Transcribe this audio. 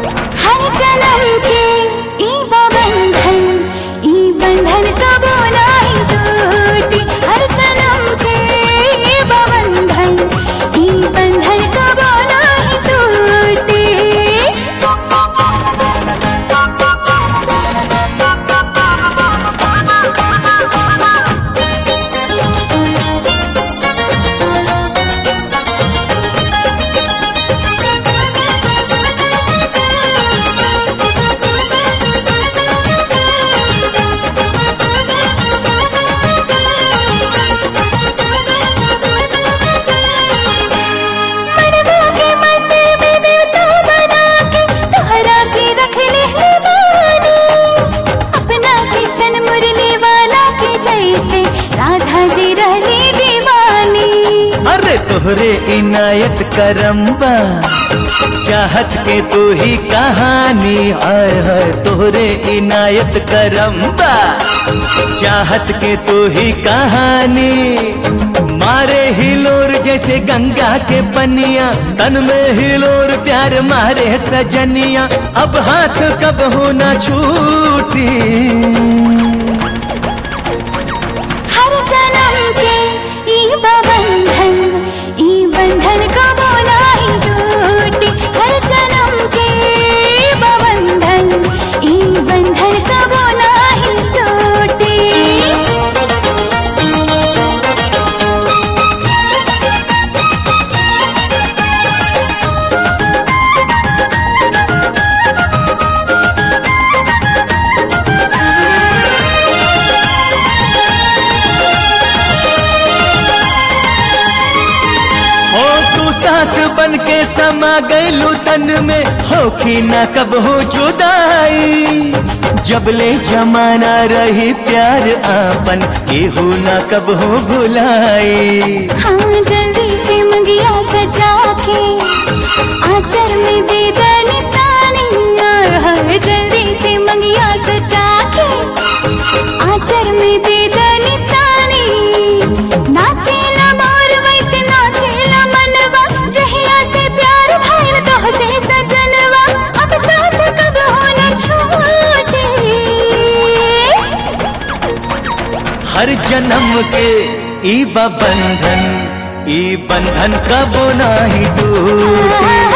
हर जन्म के ई बंधन ई बंधन कबो नाही टूटी हर जन्म के ई बंधन ई बंधन कबो नाही टूटी मनवा के मंदिर में देवता बना के तोहरा के रख ले है बानी अपना के सन मुरली वाला के जैसे राधा जी रहली दीवानी अरे तोहरे इनायत करम्बा चाहत के तू ही कहानी आय है तोहरे इनायत करम्बा चाहत के तू ही कहानी मारे हिलोर जैसे गंगा के पनिया तन में हिलोर प्यार मारे सजनिया अब हाथ कब होना छूटी हर जन्म के ई बंधन ई बंधन कबो नाही टूटी हर जन्म के ई बंधन ई बंधन कबो नाही टूटी हो तू सास बन के समा गईलू तन में होखी न कब हो जुदाई जबले जमाना रही प्यार आपन केहू न कब हो भुलाई हाँ जल्दी से मंगिया सजा के आंचल में दे दे निशानी और हर जल्दी से मंगिया सजा के आंचल में दे दे निशानी नाचेला मोर वैसे नाचेला मनवा जहिया से प्यार भइल तोह से सजनवा अब साथ कब होना छूटे हर जन्म के ई बा बंधन ई बंधन कबो नाही टूटे